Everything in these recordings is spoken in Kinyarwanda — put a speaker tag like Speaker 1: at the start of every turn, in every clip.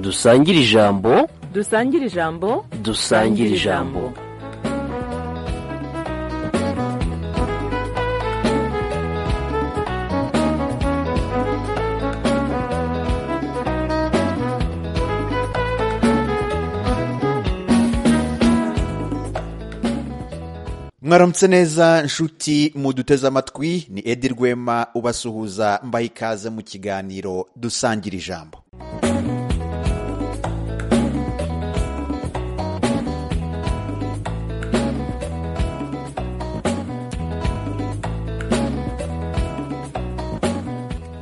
Speaker 1: dusangire ijambo
Speaker 2: dusangire ijambo
Speaker 1: dusangire ijambo
Speaker 3: mwaramutse neza nshuti muduteze amatwi ni edi rwema ubasuhuza mbaha ikaze mu kiganiro dusangira ijambo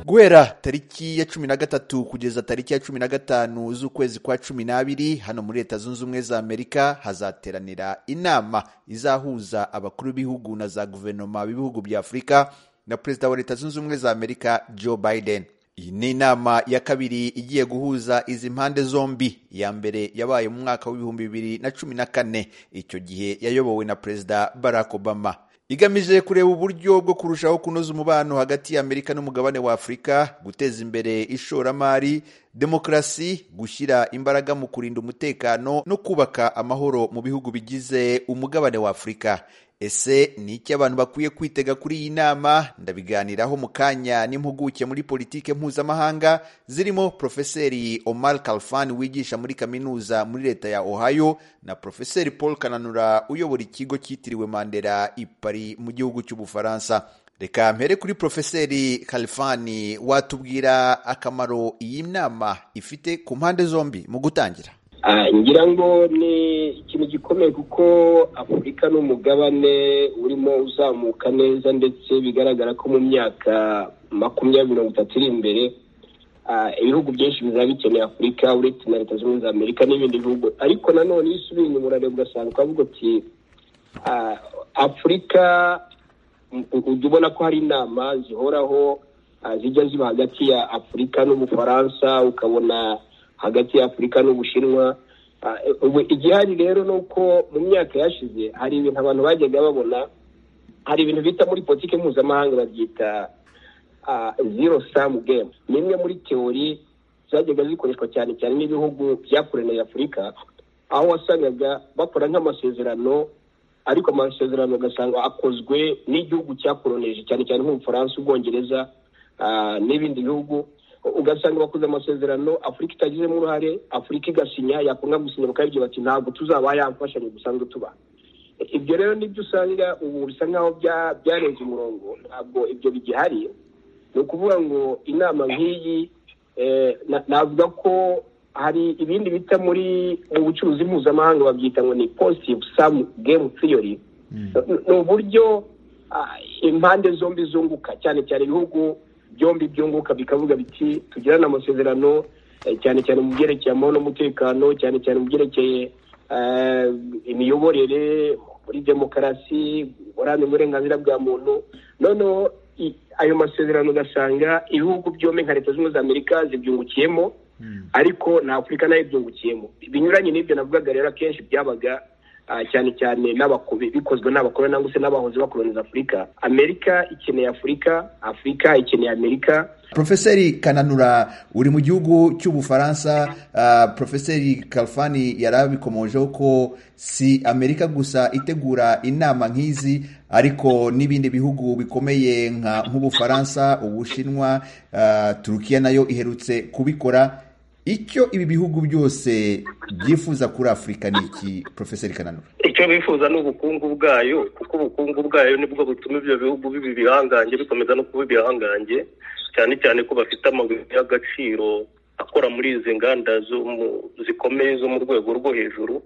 Speaker 3: guhera tariki ya cumi na gatatu kugeza tariki ya cumi na gatanu z'ukwezi kwa cumi n'abiri hano muri leta zunze ubumwe za amerika hazateranira inama izahuza abakuru b'ibihugu na za guverinoma b'ibihugu bya afurika na perezida wa leta zunze ubumwe za amerika joe biden iyi ni inama ya kabiri igiye guhuza izi mpande zombi iya mbere yabaye mu mwaka w'ibihumbi bibiri na cumi na kane icyo gihe yayobowe na perezida barack obama igamije kureba uburyo bwo kurushaho kunoza umubano hagati y'amerika n'umugabane wa afurika guteza imbere ishoramari demokarasi gushyira imbaraga mu kurinda umutekano no kubaka amahoro mu bihugu bigize umugabane wa afurika ese ni iki abantu bakwiye kwitega kuri iyi nama ndabiganiraho mu kanya n'impuguke muri politike mpuzamahanga zirimo profeseri omar kalfan wigisha muri kaminuza muri leta ya ohio na profeseri paul kananura uyobora ikigo cyitiriwe mandela i Paris mu gihugu cy'ubufaransa reka mpere kuri profeseri kalifani watubwira akamaro iyi nama ifite ku mpande zombi mu gutangira
Speaker 4: ngira ngo ni ikintu gikomeye kuko afurika ni umugabane urimo uzamuka neza ndetse bigaragara ko mu myaka makumyabiri mirongo itatu iri imbere ibihugu byinshi bizaba bikeneye afurika uretse na leta zunze ubumwe za amerika n'ibindi bihugu ariko nanone iyo usubiye inyuma urareba ugasanga ukavuga uti afurika ujya ubona ko hari inama zihoraho zijya ziba hagati ya afurika n'ubufaransa ukabona hagati ya afurika n'ubushinwa ubu igihari rero ni uko mu myaka yashize hari ibintu abantu bajyaga babona hari ibintu bita muri politiki mpuzamahanga babyita zero samu gemu ni imwe muri teori zajyaga zikoreshwa cyane cyane n'ibihugu byakoranira afurika aho wasangaga bakora nk'amasezerano ariko amasezerano ugasanga akozwe n'igihugu cyakoronije cyane cyane nk'ubufaransa ubwongereza n'ibindi bihugu ugasanga bakoze amasezerano afurika itagizemo uruhare afurika igasinya yakunda gusinya bakabibwira bati ntabwo tuzaba yamfashanyo dusanzwe tuba ibyo rero nibyo usanga ubu bisa nkaho byarenze umurongo ntabwo ibyo bigihari ni ukuvuga ngo inama nk'iyi navuga ko hari ibindi bita muri mu bucuruzi mpuzamahanga babyita ngo ni positive samu gemu theory ni uburyo impande zombi zunguka cyane cyane ibihugu byombi byunguka bikavuga biti tugirane amasezerano cyane cyane mu byerekeye amahoro n'umutekano cyane cyane mu byerekeye imiyoborere muri demokarasi uburambe uburenganzira bwa muntu noneho ayo masezerano ugasanga ibihugu byombi nka leta zunze ubumwe za amerika zibyungukiyemo ariko na afurika nayo ibyungukiyemo binyuranye n'ibyo navugaga rero akenshi byabaga cyane cyane bikozwe n'abakoroni cyangwa se n'abahoze bakoroniza afurika amerika ikeneye afurika afurika ikeneye amerika
Speaker 3: profeseri kananura uri mu gihugu cy'ubufaransa profeseri kalfani yari abikomojeho ko si amerika gusa itegura inama nk'izi ariko n'ibindi bihugu bikomeye nk'ubufaransa ubushinwa turukiya nayo iherutse kubikora icyo ibi bihugu byose byifuza kuri afurika ni iki profeseri kananura
Speaker 5: icyo bifuza ni ubukungu bwayo kuko ubukungu bwayo nibwo butuma ibyo bihugu biba ibihangange bikomeza no kuba ibihangange cyane cyane ko bafite amabuye y'agaciro akora muri izi nganda zikomeye zo mu rwego rwo hejuru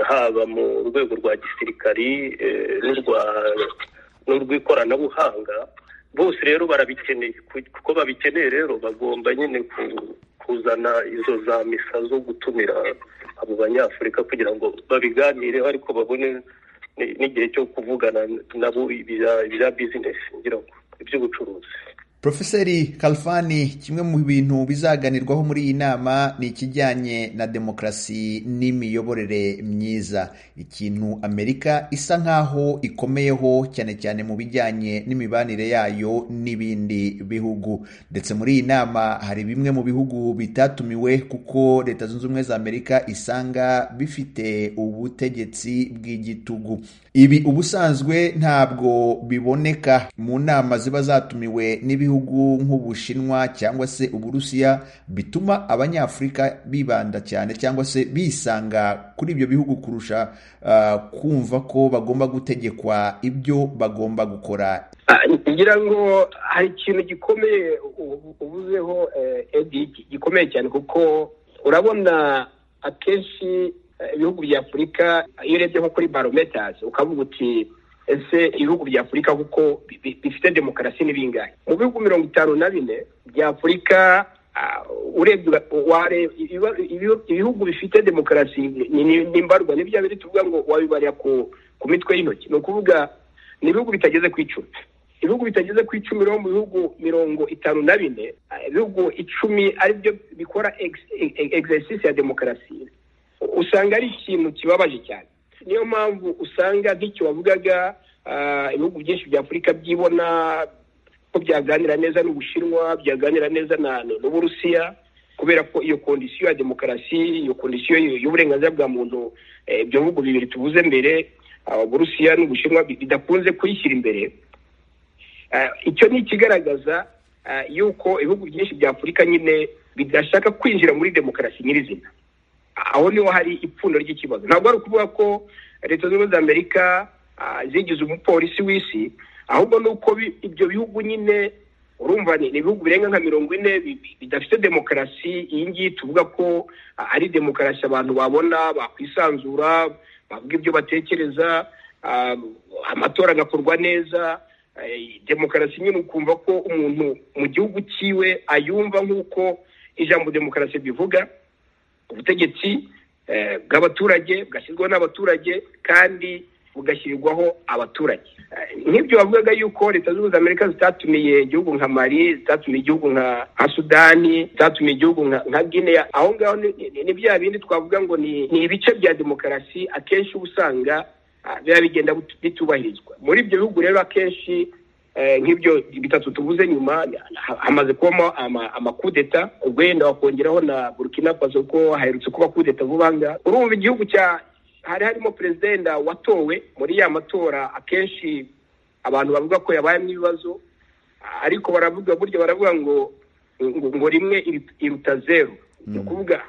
Speaker 5: haba mu rwego rwa gisirikari n'urw'ikoranabuhanga bose rero barabikeneye kuko babikeneye rero bagomba nyine kuzana izo za misa zo gutumira abo banyafurika kugira ngo babiganireho ariko babone n'igihe cyo kuvugana nabo ibya bizinesi ngira ngo iby'ubucuruzi
Speaker 3: Profeseri Kalfani kimwe mu bintu bizaganirwaho muri iyi nama ni ikijyanye na demokarasi n'imiyoborere myiza ikintu Amerika isa nkaho ikomeyeho cyane cyane mu bijyanye n'imibanire yayo n'ibindi bihugu ndetse muri iyi nama hari bimwe mu bihugu bitatumiwe kuko Leta Zunze Ubumwe za Amerika isanga bifite ubutegetsi bw'igitugu ibi ubusanzwe ntabwo biboneka mu nama ziba zatumiwe n'ibihugu nk'ubushinwa cyangwa se uburusiya bituma abanyafurika bibanda cyane cyangwa se bisanga kuri ibyo bihugu kurusha ah, kumva ko bagomba gutegekwa ibyo bagomba gukora
Speaker 4: Ah, ngira ngo hari ikintu gikomeye u- uvuzeho eh, edi gi- gikomeye cyane kuko urabona akenshi eh, ibihugu bya afurika iyo urebye nko kuri barometers ukavuga uti ese ibihugu bya afurika kuko bi- bi- bifite demokarasi ni bingahe mu bihugu mirongo itanu na bine bya afurika ah, urebye uga- wareba ibiba- ibihu- ibihugu bifite demokarasi ni- ni- ni mbarwa ni bya biri tuvuga ngo wabibarira ku ku mitwe y'intoki ni ukuvuga ni ibihugu bitageze ku icumi ibihugu bitageze ku icumi rero mu bihugu mirongo itanu na bine eh, ibihugu icumi aribyo bikora ex- e- exercise ya demokarasi usanga ari ikintu kibabaje cyane niyo mpamvu usanga nk'icyo wavugaga ah, ibihugu byinshi bya afurika byibona ko byaganira neza n'ubushinwa byaganira neza na n'uburusiya kubera ko iyo kondisiyo ya demokarasi iyo kondisiyo y- y'uburenganzira bwa muntu eh, ibyo bihugu bibiri tuvuze mbere ah, uburusiya n'ubushinwa bi- bidakunze kuyishyira imbere Eh, icyo ni ikigaragaza eh, yuko ibihugu byinshi bya afurika nyine bidashaka kwinjira muri demokarasi nyirizina aho niho hari ipfundo ry'ikibazo ntabwo ari ukuvuga ko leta zunze ubumwe za amerika ah, zigize umupolisi w'isi ahubwo ni uko bi- ibyo bihugu nyine urumva ni ni ibihugu birenga nka mirongo ine bi- bi- bidafite demokarasi iyi ngiyi tuvuga ko ah, ari demokarasi abantu babona bakwisanzura bavuga ibyo batekereza ah, amatora agakorwa neza eh, demokarasi nyine ukumva ko umuntu mu gihugu cyiwe ayumva nk'uko ijambo demokarasi bivuga ubutegetsi eh, bw'abaturage bwashyirwaho n'abaturage kandi bugashyirirwaho abaturage Eh, nk'ibyo bavugaga yuko leta zunze ubumwe za amerika zitatumiye igihugu nka mali zitatumiye igihugu nka nka sudani zitatumiye igihugu nka nka guinea aho ngaho ni- ni- ni bya bindi twavuga ngo ni ni ibice bya demokarasi akenshi uba usanga ah, biba bigenda bitu- bitubahirizwa muri ibyo bihugu rero akenshi eh, nk'ibyo bitatu tuvuze nyuma ha- hamaze kubamo ama- amakudeta ubwo yenda wakongeraho na burkina faso kuko haherutse kuba kudeta vuba ngaha urumva igihugu cya hari harimo perezida watowe muri ya matora akenshi abantu bavuga ko yabayemo ibibazo ariko baravuga burya baravuga ngo ngo, ngo rimwe iru- iruta zeru ni ukuvuga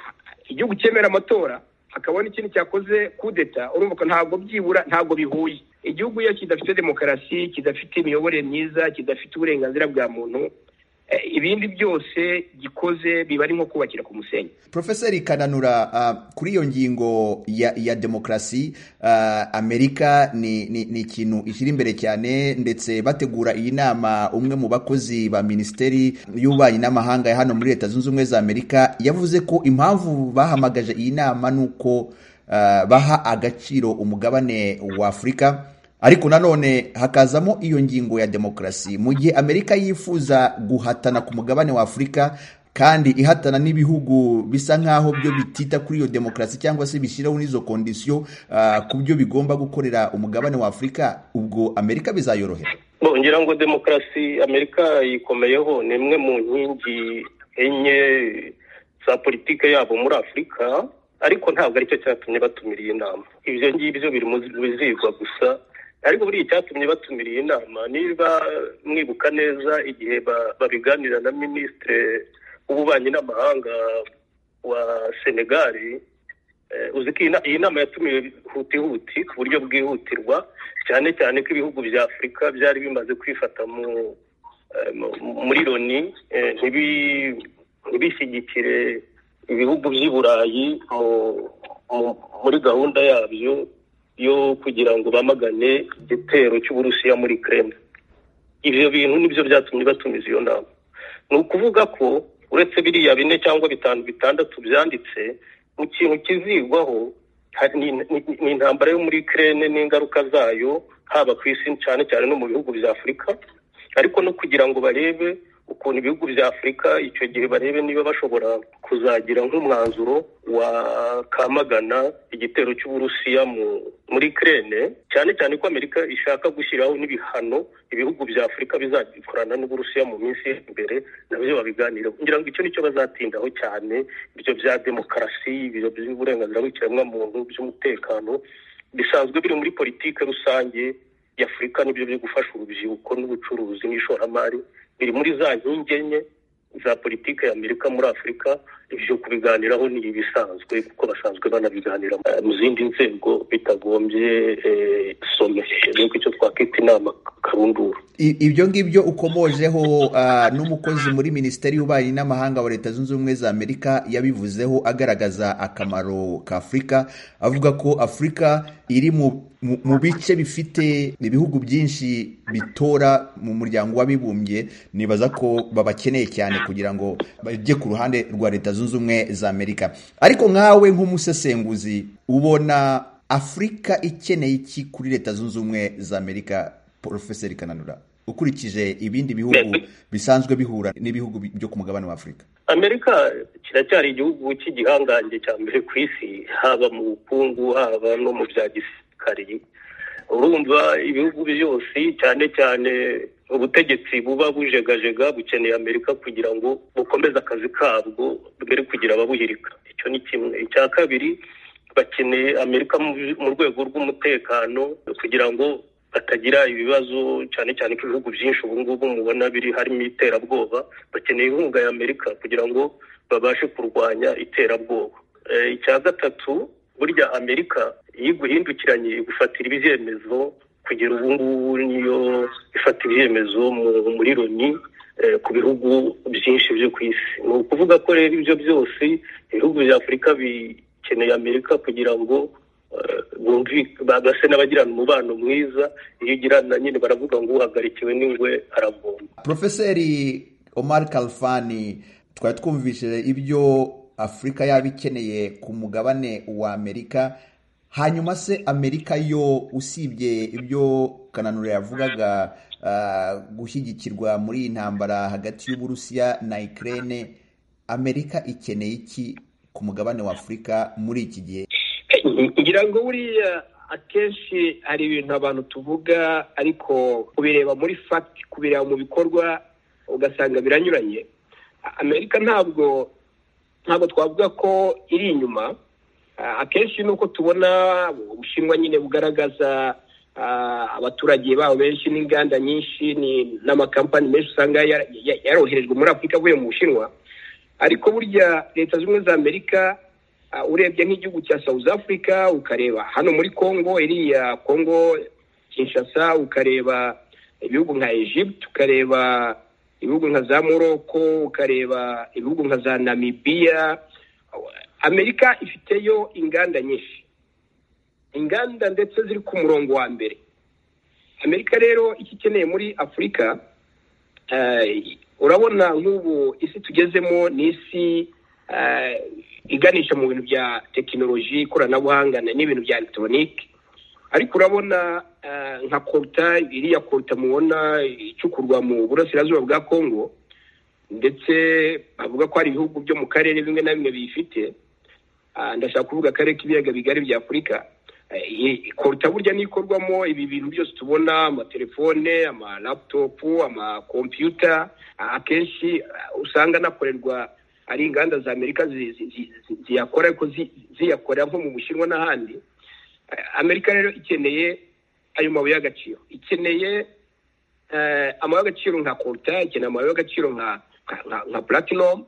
Speaker 4: igihugu cyemera amatora hakabona ikindi cyakoze kudeta urumva ko ntabwo byibura ntabwo bihuye igihugu iyo kidafite demokarasi kidafite imiyoborere myiza kidafite uburenganzira bwa muntu eh, ibindi byose gikoze biba ari nko kubakira ku musenyi
Speaker 3: Profeseri Kananura uh, kuri iyo ngingo ya, ya demokarasi uh, Amerika ni, ni, ni ikintu ikiri imbere cyane ndetse bategura iyi nama umwe mu bakozi ba Minisiteri y'Ububanyi n'Amahanga ya hano muri Leta Zunze Ubumwe za Amerika yavuze ko impamvu bahamagaje iyi nama ni uko uh, baha agaciro umugabane wa Afurika ariko nanone hakazamo iyo ngingo ya demokarasi mu gihe amerika yifuza guhatana ku mugabane wa afurika kandi ihatana n'ibihugu bisa nk'aho byo bitita kuri iyo demokarasi cyangwa se bishyiraho n'izo kondisiyo ah, ku byo bigomba gukorera umugabane wa afurika ubwo amerika bizayorohera
Speaker 5: Bo, ngira ngo demokarasi amerika yikomeyeho ni imwe mu nkingi enye za politike yabo muri afurika ariko ntabwo aricyo cyatumye batumira iyi nama ibyo ngibyo biri mu bizigwa gusa ariko buriya icyatumye batumira iyi nama niba mwibuka neza igihe ba- babiganira na minisitiri w'ububanyi n'amahanga wa senegali Eh, uzi ko iyi na- iyi nama yatumiwe hutihuti ku buryo bwihutirwa cyane cyane ko ibihugu bya afurika byari bimaze kwifata mu eh, mu- muri loni eh, ntibi- ntibishyigikire ibihugu by'i burayi mu- mu- muri gahunda yabyo yo kugira ngo bamagane igitero cy'uburusiya muri kremlin ibyo bintu nibyo byatumye batumiza iyo nama ni ukuvuga ko uretse biriya bine cyangwa bitanu bitandatu byanditse mu kintu kizigwaho hari- ni ni- ni intambara yo muri kirene n'ingaruka zayo haba ku isi cyane cyane no mu bihugu bya afurika ariko no kugira ngo barebe ukuntu ibihugu bya afurika icyo gihe barebe niba bashobora kuzagira nk'umwanzuro wakamagana igitero cy'uburusiya mu- muri kirene cyane cyane ko amerika ishaka gushyiraho n'ibihano ibihugu bya afurika bizakorana n'uburusiya mu minsi iri imbere nabyo babiganira kugira ngo icyo nicyo bazatindaho cyane ibyo bya demokarasi ibyo by'uburenganzira bw'ikiremwamuntu by'umutekano bisanzwe biri muri politiki rusange y'afurika nibyo byo gufasha urubyiruko n'ubucuruzi n'ishoramari biri muri za nkingi enye za politiki ya amerika muri afurika ibyo kubiganiraho ni ibisanzwe kuko basanzwe banabiganira eh, mu zindi nzego bitagombye eh, some rero icyo twakwita inama karundura
Speaker 3: I- ibyo ngibyo ukomojeho ah, n'umukozi muri minisiteri y'ububanyi n'amahanga wa leta zunze ubumwe za amerika yabivuzeho agaragaza akamaro ka afurika avuga ko afurika iri mu, mu, mu bice bifite ibihugu byinshi bitora mu muryango w'abibumbye nibaza ko babakeneye cyane kugira ngo bajye ku ruhande rwa leta zunze ubumwe za amerika ariko nkawe nk'umusesenguzi ubona afurika ikeneye iki kuri leta zunze ubumwe za amerika porofeseri kananura ukurikije ibindi bihugu
Speaker 5: Mbe-
Speaker 3: bisanzwe bihura n'ibihugu bi- byo ku mugabane wa afurika
Speaker 5: amerika kiracyari igihugu cy'igihangange cya mbere ku isi haba mu bukungu haba no mu bya gisirikari urumva ibihugu byose cyane cyane ubutegetsi buba bujegajega bukeneye amerika kugira ngo bukomeze akazi kabwo mbere kugira ababuhirika icyo ni kimwe icya kabiri bakeneye amerika mu- mu rwego rw'umutekano kugira ngo batagira ibibazo cyane cyane ko ibihugu byinshi ubu ngubu mubona biri harimo iterabwoba bakeneye inkunga ya amerika kugira ngo babashe kurwanya iterabwoba Eh, icya gatatu burya amerika iyo iguhindukiranye igufatira ibyemezo kugera ubu ngubu niyo ifata ibyemezo mu- muri loni eh, ku bihugu byinshi byo ku isi ni ukuvuga ko rero ibyo byose ibihugu bya afurika bikeneye amerika kugira ngo eh, bumvi- bagase n'abagirana umubano mwiza iyo ugirana nyine baravuga ngo uhagarikiwe n'ingwe aragomba
Speaker 3: porofeseri omar kalfani twari twumvishije ibyo afurika yaba ikeneye ku mugabane wa amerika hanyuma se amerika yo usibye ibyo kananura yavugaga ah, gushyigikirwa muri iyi ntambara hagati y'uburusiya na ikirere amerika ikeneye iki ku mugabane wa afurika muri iki gihe
Speaker 4: ngira ngo buriya akenshi hari ibintu abantu tuvuga ariko kubireba muri fagiti kubireba mu bikorwa ugasanga biranyuranye A- amerika ntabwo ntabwo twavuga ko iri inyuma Ah, akenshi nuko tubona ubushinwa nyine bugaragaza ah, abaturage babo benshi n'inganda nyinshi ni- n'amakampani menshi usanga yara- ya- yaroherejwe muri afurika avuye mu bushinwa ariko burya leta zunze ubumwe za amerika Uh, urebye nk'igihugu cya south africa ukareba hano muri congo iriya congo kinshasa ukareba ibihugu nka egypt ukareba ibihugu nka za morocco ukareba ibihugu nka za namibia amerika ifiteyo inganda nyinshi inganda ndetse ziri ku murongo wa mbere amerika rero icyo ikeneye muri afurika eh, urabona nk'ubu isi tugezemo ni isi eh, iganisha mu bintu bya tekinoloji ikoranabuhanga na- n'ibintu bya elegitoronike ariko urabona eh, nka koruta iriya koruta mubona icukurwa mu burasirazuba bwa kongo ndetse bavuga ko hari ibihugu byo mu karere bimwe na bimwe biyifite Ah, ndashaka kuvuga akarere k'ibiyaga bigari bya afurika Eh, iyi- koruta burya n'ikorwamo ibi bintu byose tubona amatelefone amalaputopu amakompiyuta Ah, akenshi ah, usanga anakorerwa ari inganda za amerika zi- zi- zi- zi- ziyakora ariko zi- ziyakora nko mu bushinwa n'ahandi Eh, amerika rero ikeneye ayo mabuye y'agaciro ikeneye eh, amabuye y'agaciro nka koruta ikeneye amabuye y'agaciro nka nka- nka- nka platinum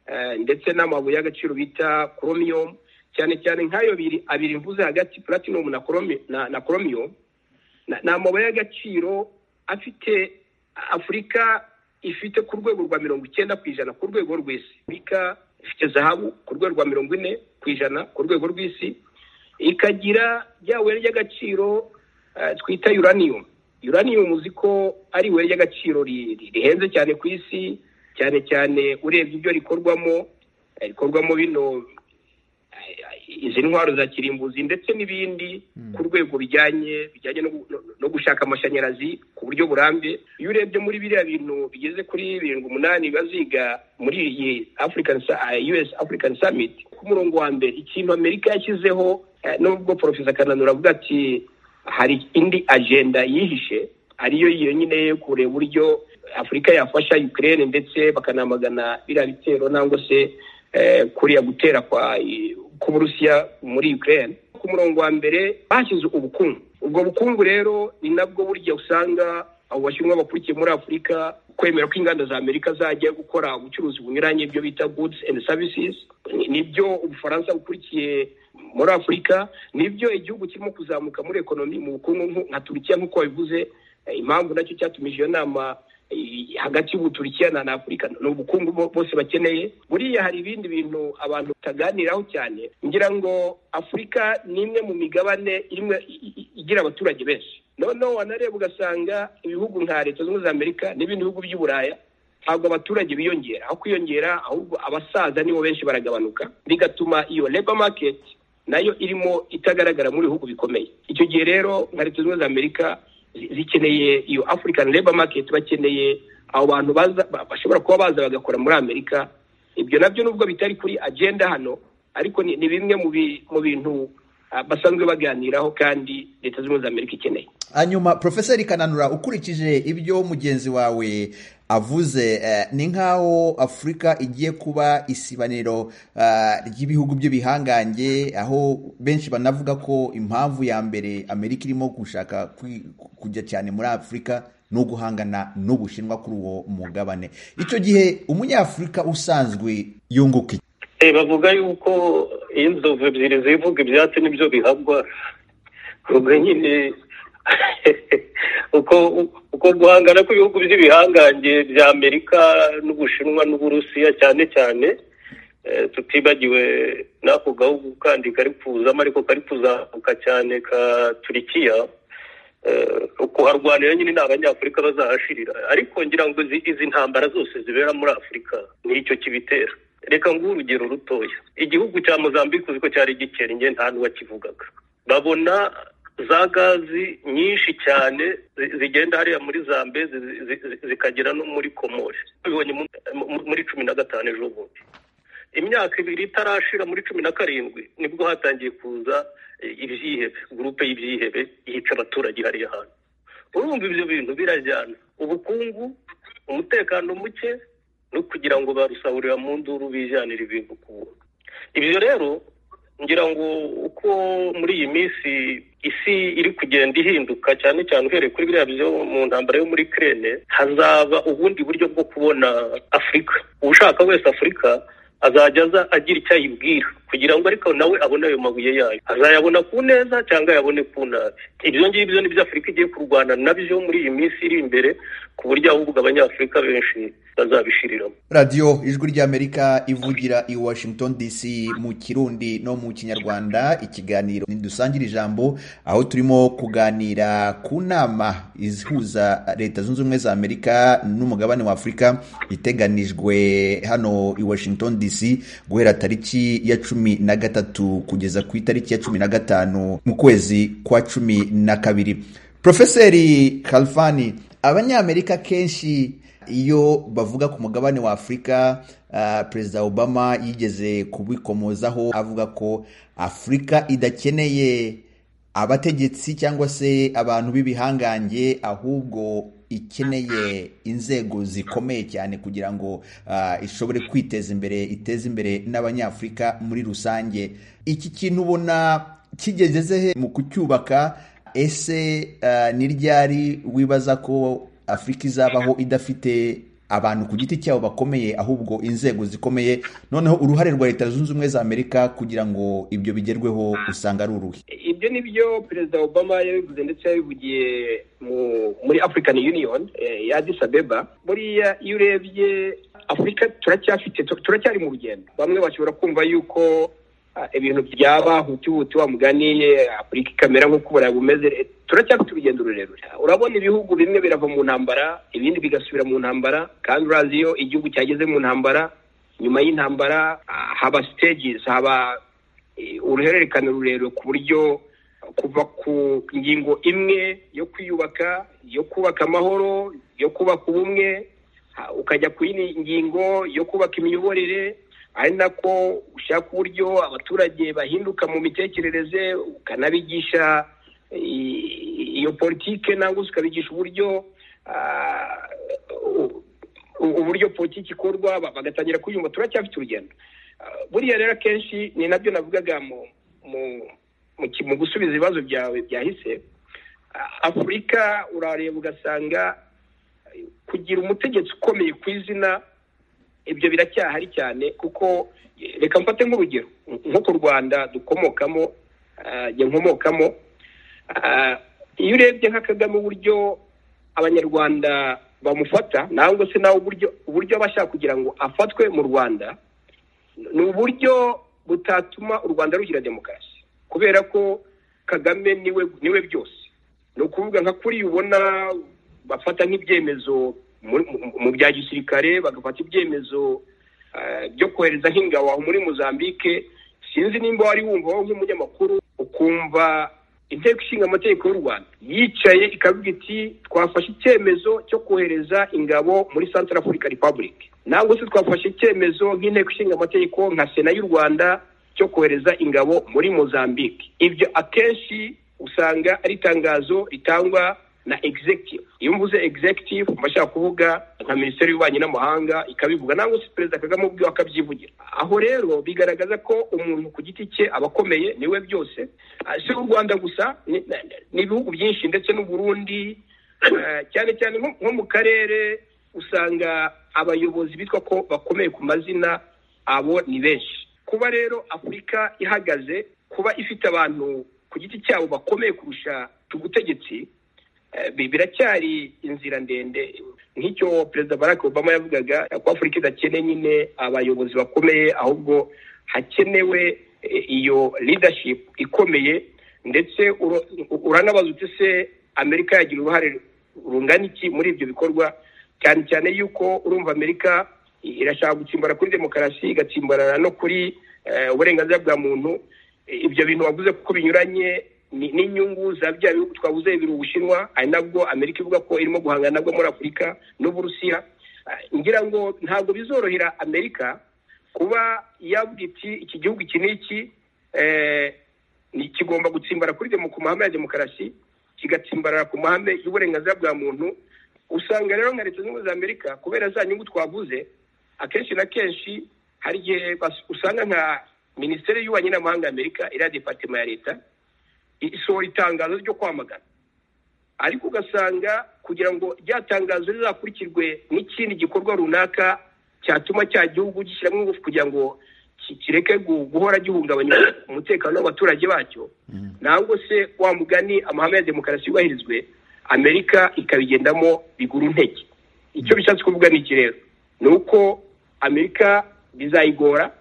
Speaker 4: eh, ndetse n'amabuye y'agaciro bita chromium cyane cyane nk'ayo biri abiri mvuze hagati platinum na chromi- na, na chromium na- ni amabuye y'agaciro afite afurika ifite ku rwego rwa mirongo icyenda ku ijana ku rwego rw'isi afurika ifite zahabu ku rwego rwa mirongo ine ku ijana ku rwego rw'isi ikagira rya buye ry'agaciro eh, twita uranium uranium uzi ko ari ibuye ry'agaciro ri- ri- rihenze cyane ku isi cyane cyane urebye ibyo rikorwamo eh, rikorwamo bino izi ntwaro za kirimbuzi ndetse n'ibindi ku rwego bijyanye bijyanye no gu- no- no gushaka amashanyarazi ku buryo burambye iyo urebye muri biriya bintu bigeze kuri birindwi umunani baziga muri iyi african Sa- eh, us african summit ku murongo wa mbere ikintu amerika yashyizeho eh, nubwo porofesa kananura avuga ati hari indi agenda yihishe ariyo yonyine yo kureba uburyo afurika yafasha ukraine ndetse bakanamagana biriya bitero nangwa se eh, kuriya gutera kwa k'uburusiya muri ukraine ku murongo wa mbere bashyize ubukungu ubwo bukungu rero ni nabwo burya usanga abo bashinwa bakurikiye muri afurika kwemera ko inganda za amerika zajya gukora ubucuruzi bunyuranye ibyo bita goods and services Ni- nibyo ubufaransa bukurikiye muri afurika nibyo igihugu kirimo kuzamuka muri ekonomi mu bukungu nku- nka turukiya nk'uko wabivuze Eh, impamvu nacyo cyatumije iyo nama eh, hagati y'ubuturikiya na na afurika ni ubukungu bo- bose bakeneye buriya hari ibindi bintu abantu bataganiraho cyane ngira ngo afurika ni imwe mu migabane imwe i- i- igira abaturage benshi noneho wanareba ugasanga ibihugu nka leta zunze ubumwe za amerika n'ibindi bihugu by'i buraya ntabwo abaturage biyongera aho kwiyongera ahubwo abasaza nibo benshi baragabanuka bigatuma iyo labor market nayo irimo itagaragara muri bihugu bikomeye icyo gihe rero nka leta zunze ubumwe za amerika zi- zikeneye iyo african labor market bakeneye abo bantu baza ba- bashobora kuba baza bagakora muri amerika ibyo nabyo nubwo bitari kuri agenda hano ariko ni, ni bimwe mu bi- mu bintu ah, basanzwe baganiraho kandi leta zunze ubumwe za amerika ikeneye
Speaker 3: hanyuma profeseri kananura ukurikije ibyo mugenzi wawe avuze eh, ni nk'aho afurika igiye kuba isibaniro ah, ry'ibihugu by'ibihangange aho benshi banavuga ko impamvu ya mbere amerika irimo gushaka kwi- kujya cyane muri afurika ni uguhangana n'ubushinwa kuri uwo mugabane icyo gihe umunyafurika usanzwe yunguka iki?
Speaker 5: Eh, bavuga yuko iyo inzovu ebyiri zivuga ibyatsi nibyo bihabwa ubwo nyine uko uko guhangana kw'ibihugu by'ibihangange bya amerika n'ubushinwa n'uburusiya cyane cyane eh, tutibagiwe n'ako gahugu kandi kari kuzamo ariko kari kuzamuka cyane ka turikiya eh, kuharwanira nyine ni abanyafurika bazahashirira ariko ngira ngo izi- izi ntambara zose zibera muri afurika nicyo kibitera reka nguhe urugero rutoya igihugu cya mozambique uziko cyari gikennye nta n'uwakivugaga babona za gazi nyinshi cyane zi- zigenda hariya muri zambezi zi- zi- zi- zikagera no muri komore tubibonye mu- mu- muri cumi na gatanu ejo bundi imyaka ibiri itarashira muri cumi na karindwi nibwo hatangiye kuza eh, ibyihebe gurupe y'ibyihebe yica abaturage hariya hantu urumva ibyo bintu birajyana ubukungu umutekano muke no kugira ngo barusahurira mu nduru bijyanira ibintu ku buntu ibyo rero ngira ngo uko muri iyi minsi isi iri kugenda ihinduka cyane cyane uhereye kuri biriya byo mu ntambara yo muri kirene hazaba ubundi buryo bwo kubona afurika ushaka wese afurika azajya aza agira icyo ayibwira kugira ngo ariko nawe abone ayo mabuye yayo azayabona ku neza cyangwa ayabone ku nabi ibyo ngibyo ni byo afurika igiye kurwana nabyo muri iyi minsi iri imbere ku buryo ahubwo abanyafurika benshi bazabishiriramo
Speaker 3: radiyo ijwi ry'amerika ivugira i washington dc mu kirundi no mu kinyarwanda ikiganiro ntidusangire ijambo aho turimo kuganira ku nama ihuza leta zunze ubumwe za amerika n'umugabane wa afurika iteganijwe hano i washington dc guhera tariki ya cumi na gatatu kugeza ku itariki ya cumi na gatanu mu kwezi kwa cumi na kabiri profeseri kalfani abanyamerika kenshi iyo bavuga ku mugabane wa afurika ah, perezida obama yigeze kubikomozaho avuga ko afurika idakeneye abategetsi cyangwa se abantu b'ibihangange ahubwo ikeneye inzego zikomeye cyane kugira ngo ah, ishobore kwiteza imbere iteze imbere n'abanyafurika muri rusange iki kintu ubona kigeze he mu kucyubaka ese eh, ni ryari wibaza ko afurika izabaho idafite abantu ku giti cyabo bakomeye ahubwo inzego zikomeye noneho uruhare rwa leta zunze ubumwe za amerika kugira ngo ibyo bigerweho usanga ari uruhe
Speaker 4: ibyo ni byo perezida obama yabivuze ndetse yabivugiye mu muri african union eh, ya addis abeba buriya iyo urebye afurika turacyafite tu- turacyari mu rugendo bamwe bashobora kumva yuko ah, ibintu byaba hutihuti wa mugani eh, afurika ikamera nk'uko uburayi bumeze Eh, turacyafite urugendo rurerure urabona ibihugu bimwe birava mu ntambara ibindi bigasubira mu ntambara kandi urazi iyo igihugu cyageze mu ntambara nyuma y'intambara ah, haba stages haba eh, uruhererekane rurerure ku buryo kuva ku ngingo imwe yo kwiyubaka yo kubaka amahoro yo kubaka ubumwe ha- ukajya ku yindi ngingo yo kubaka imiyoborere ari nako ushaka uburyo abaturage bahinduka mu mitekerereze ukanabigisha i- iyo politike nangwa se ukabigisha uburyo ah, u- u- uburyo politiki ikorwa ba- bagatangira kuyumva turacyafite urugendo Ah, buriya rero akenshi ni nabyo navugaga mu mu- mu ki- mu gusubiza ibibazo byawe byahise Ah, afurika urareba ugasanga eh, kugira umutegetsi ukomeye ku izina ibyo biracyahari cyane kuko eh, reka mfate nk'urugero nko ku rwanda dukomokamo ah, njye nkomokamo Ah, iyo urebye nka kagame uburyo abanyarwanda bamufata nangwa se nawe uburyo uburyo aba ashaka kugira ngo afatwe mu rwanda ni uburyo butatuma u rwanda rugira demokarasi kubera ko kagame niwe niwe byose ni ukuvuga nka kuri ubona bafata nk'ibyemezo muri- mu- mu bya gisirikare bagafata ibyemezo eh, byo kohereza nk'ingabo aho muri mozambique sinzi nimba wari wumva wowe nk'umunyamakuru ukumva inteko ishinga amategeko y'u rwanda yicaye ikavuga iti twafashe icyemezo cyo kohereza ingabo muri central africa republic nangwa se twafashe icyemezo nk'inteko ishinga amategeko nka sena y'u rwanda cyo kohereza ingabo muri mozambique ibyo akenshi usanga ari itangazo ritangwa na executive iyo mvuze executive mba nshaka kuvuga nka minisiteri y'ububanyi n'amahanga ikabivuga nangwa se perezida kagame ubwiwe akabyivugira aho rero bigaragaza ko umuntu ku giti cye aba akomeye niwe byose Ah, si u rwanda gusa ni- na- n'ibihugu byinshi ndetse n'u Burundi eh, cyane cyane nko nko mu karere usanga abayobozi bitwa ko bakomeye ku mazina abo ni benshi kuba rero afurika ihagaze kuba ifite abantu ku giti cyabo bakomeye kurusha ubutegetsi Eh, bi- biracyari inzira ndende nk'icyo perezida barack obama yavugaga ko afurika idakeneye nyine abayobozi bakomeye ahubwo hakenewe eh, iyo leadership ikomeye ndetse uro- uranabaza uti se amerika yagira uruhare rungana iki muri ibyo bikorwa cyane cyane yuko urumva amerika i- irashaka gutsimbara kuri demokarasi igatsimbarara no kuri eh, uburenganzira bwa muntu ibyo bintu wavuze kuko binyuranye ni- n'inyungu za bya bihugu twavuze bibiri ubushinwa ari nabwo amerika ivuga ko irimo guhangana nabwo muri afurika n'uburusiya Ah, ngira ngo ntabwo bizorohera amerika kuba yavuga iti iki gihugu iki n'iki eh, ni- kigomba gutsimbara kuri demo ku mahame ya demokarasi kigatsimbarara ku mahame y'uburenganzira bwa muntu usanga rero nka leta zunze ubumwe za amerika kubera za nyungu twavuze akenshi na kenshi hari igihe bas- usanga nka minisiteri y'ububanyi n'amahanga ya amerika iriya departema ya leta isohora itangazo ryo kwamagana ariko ugasanga kugira ngo rya tangazo rizakurikirwe n'ikindi gikorwa runaka cyatuma cya gihugu gishyiramo ingufu kugira ngo ki- kireke gu- guhora gihungabanya umutekano w'abaturage bacyo nangwa se wa mugani amahame ya demokarasi yubahirizwe amerika ikabigendamo bigura intege icyo bishatse kuvuga ni iki rero ni uko amerika bizayigora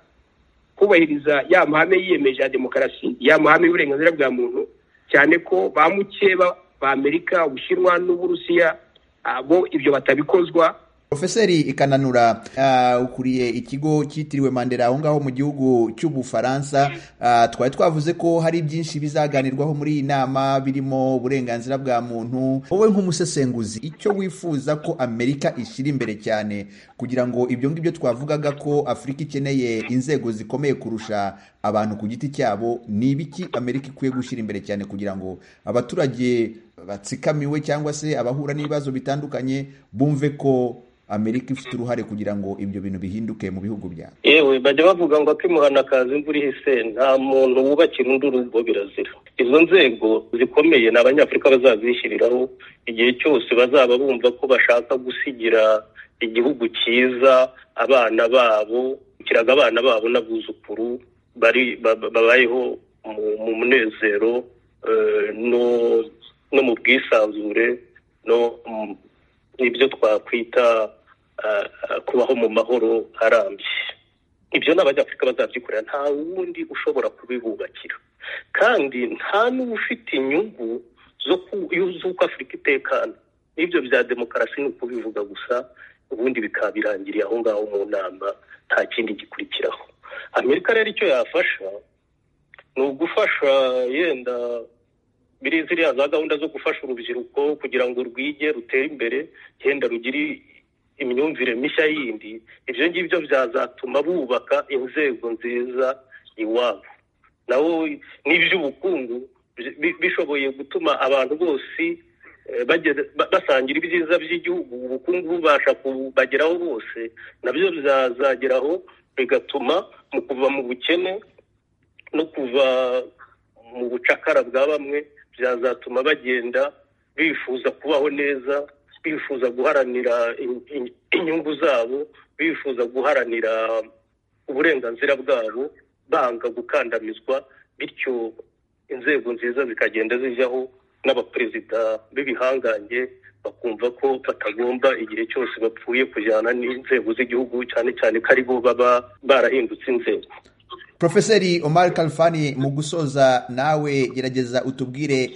Speaker 4: kubahiriza ya mahame yiyemeje ya demokarasi ya mahame y'uburenganzira bwa muntu cyane ko ba mukeba ba amerika ubushinwa n'uburusiya ah, bo ibyo batabikozwa
Speaker 3: Profeseri Ikananura ah, ukuriye ikigo cyitiriwe Mandela aho ngaho mu gihugu cy'Ubufaransa ah, twari twavuze ko hari byinshi bizaganirwaho muri iyi nama birimo uburenganzira bwa muntu wowe nk'umusesenguzi icyo wifuza ko Amerika ishyira imbere cyane kugira ngo ibyo ngibyo twavugaga ko Afurika ikeneye inzego zikomeye kurusha abantu ku giti cyabo ni ibiki Amerika ikwiye gushyira imbere cyane kugira ngo abaturage batsikamiwe cyangwa se abahura n'ibibazo bitandukanye bumve ko amerika ifite uruhare kugira ngo ibyo bintu bihinduke mu bihugu byabo
Speaker 5: yewe bajya bavuga ngo akimuhana akaza imvura ihise nta muntu wubakira undi urugo birazira izo nzego zikomeye ni abanyafurika bazazishyiriraho igihe cyose bazaba bumva ko bashaka gusigira igihugu cyiza abana babo kiraga abana babo n'abuzukuru bari ba- ba- babayeho mu- mu munezero eh, no no mu bwisanzure no mu- n'ibyo twakwita ah, ah, kubaho mu mahoro arambye ibyo ni abanyafurika bazabyikorera nta wundi ushobora kubibubakira kandi nta n'uba ufite inyungu zo ku- z'uko afurika itekana n'ibyo bya demokarasi ni ukubivuga gusa ubundi bikaba birangiriye aho ngaho mu nama nta kindi gikurikiraho amerika rero icyo yafasha ni ugufasha yenda biri ziriya za gahunda zo gufasha urubyiruko kugira ngo rwige rutere imbere genda rugire imyumvire mishya yindi ibyo ngibyo byazatuma bubaka inzego nziza iwabo nawo n'iby'ubukungu bi- bi- bishoboye gutuma abantu bose eh, bageze- ba- basangira ibyiza by'igihugu ubukungu bubasha kubageraho bose nabyo bizazageraho bigatuma mu kuva mu bukene no kuva mu bucakara bwa bamwe byazatuma bagenda bifuza kubaho neza bifuza guharanira in- in- inyungu zabo bifuza guharanira uburenganzira bwabo banga gukandamizwa bityo inzego nziza zikagenda zijyaho n'abaperezida b'ibihangange bakumva ko batagomba igihe cyose bapfuye kujyana n'inzego z'igihugu cyane cyane ko ari bo baba barahindutse inzego
Speaker 3: Profeseri Omar Kalfani mu gusoza nawe gerageza utubwire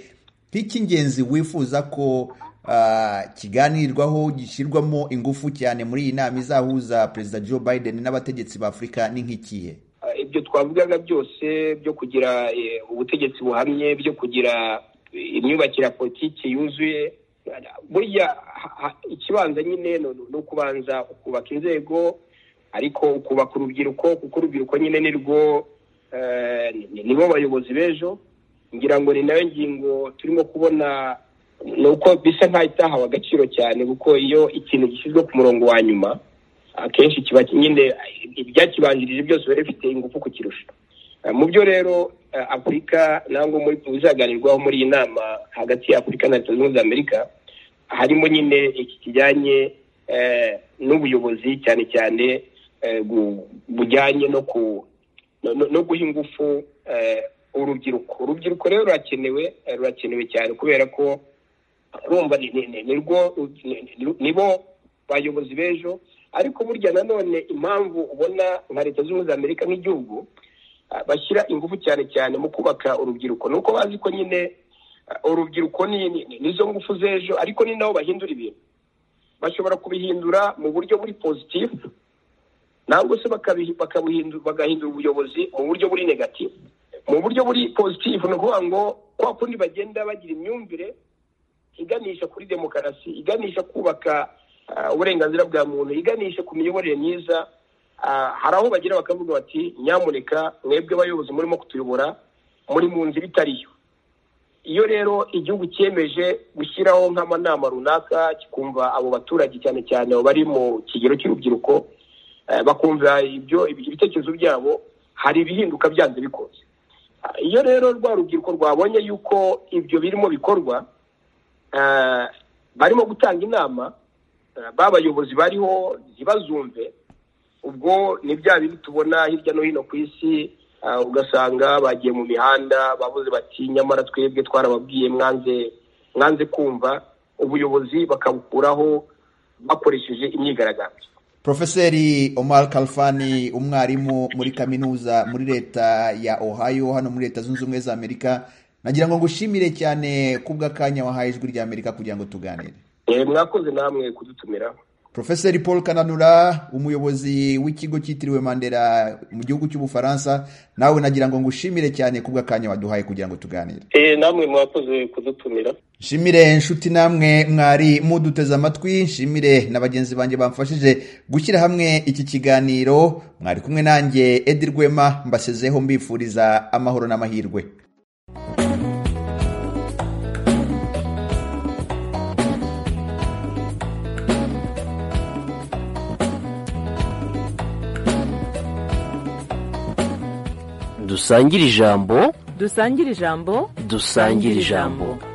Speaker 3: nk'icy'ingenzi wifuza ko ah, kiganirwaho gishyirwamo ingufu cyane muri iyi nama izahuza Perezida Joe Biden n'abategetsi ba Afurika ni nk'ikihe
Speaker 4: Ah, ibyo twavugaga byose byo kugira eh, ubutegetsi buhamye byo kugira eh, imyubakire ya politiki yuzuye Ah, burya ha- ha- ikibanza nyine ni ni ukubanza ukubaka inzego ariko ukubaka urubyiruko kuko urubyiruko nyine ni rwo eh, ni- nibo bayobozi b'ejo ngira ngo ni nayo ngingo turimo kubona ni uko bisa nk'aho itahawe agaciro cyane kuko iyo ikintu gishyizwe ku murongo wa nyuma akenshi kiba nyine ibyakibanjirije byose biba bifite ingufu kukirusha Eh, mu byo rero eh, afurika nangwa muri bizaganirwaho muri iyi nama hagati ya afurika na leta zunze ubumwe za amerika harimo nyine iki kijyanye eh, n'ubuyobozi cyane cyane eh, gu- bujyanye no ku no- no- no guha ingufu eh, urubyiruko urubyiruko rero rurakenewe eh, rurakenewe cyane kubera ko urumva ni- ni- ni- ni rwo- ni- ni- nibo bayobozi b'ejo ariko burya nanone impamvu ubona nka leta zunze ubumwe za amerika nk'igihugu ah, bashyira ingufu cyane cyane mu kubaka urubyiruko ni uko bazi ko nyine ah, urubyiruko ni- ni- ni- nizo ngufu z'ejo ariko ni nabo bahindura ibintu bashobora kubihindura mu buryo buri pozitifu ntabwo se bakabihi- bakabuhindu- bagahindura ubuyobozi mu buryo buri negatifu mu buryo buri pozitifu ni ukuvuga ngo kwa kundi bagenda bagira imyumvire iganisha kuri demokarasi iganisha kubaka ah, uburenganzira bwa muntu iganisha ku miyoborere myiza Ah, hari aho bagira bakavuga bati nyamuneka mwebwe abayobozi murimo kutuyobora muri mu nzira itari yo iyo rero igihugu cyemeje gushyiraho nk'amanama runaka kikumva abo baturage cyane cyane abo bari mu kigero cy'urubyiruko eh, bakumva ibyo ibitekerezo byabo hari ibihinduka byanze bikunze Ah, iyo rero rwa rubyiruko rwabonye yuko ibyo birimo bikorwa eh, barimo gutanga inama eh, b'abayobozi bariho ntibazumve ubwo ni bya bindi tubona hirya no hino ku isi ah, ugasanga bagiye mu mihanda bavuze bati nyamara twebwe twarababwiye mwanze mwanze kumva ubuyobozi bakabukuraho bakoresheje imyigaragambyo
Speaker 3: Profeseri Omar Kalfani umwarimu muri kaminuza muri leta ya Ohio hano muri leta zunze ubumwe za Amerika nagira ngo ngushimire cyane kubw'akanya wahaye ijwi rya Amerika kugira ngo tuganire
Speaker 4: Eh, mwakoze namwe kudutumira
Speaker 3: Profeseri Paul Kananura umuyobozi w'ikigo cyitiriwe Mandela mu gihugu cy'Ubufaransa nawe nagira ngo ngushimire cyane kubw'akanya waduhaye kugira ngo tuganire
Speaker 5: Eh, namwe mwakoze kudutumira
Speaker 3: nshimire inshuti namwe mwari muduteze amatwi nshimire na bagenzi banjye bamfashije gushyira hamwe iki kiganiro mwari kumwe nanjye edi rwema mbasezeho mbifuriza amahoro n'amahirwe
Speaker 1: dusangire ijambo
Speaker 2: dusangire ijambo
Speaker 1: dusangire ijambo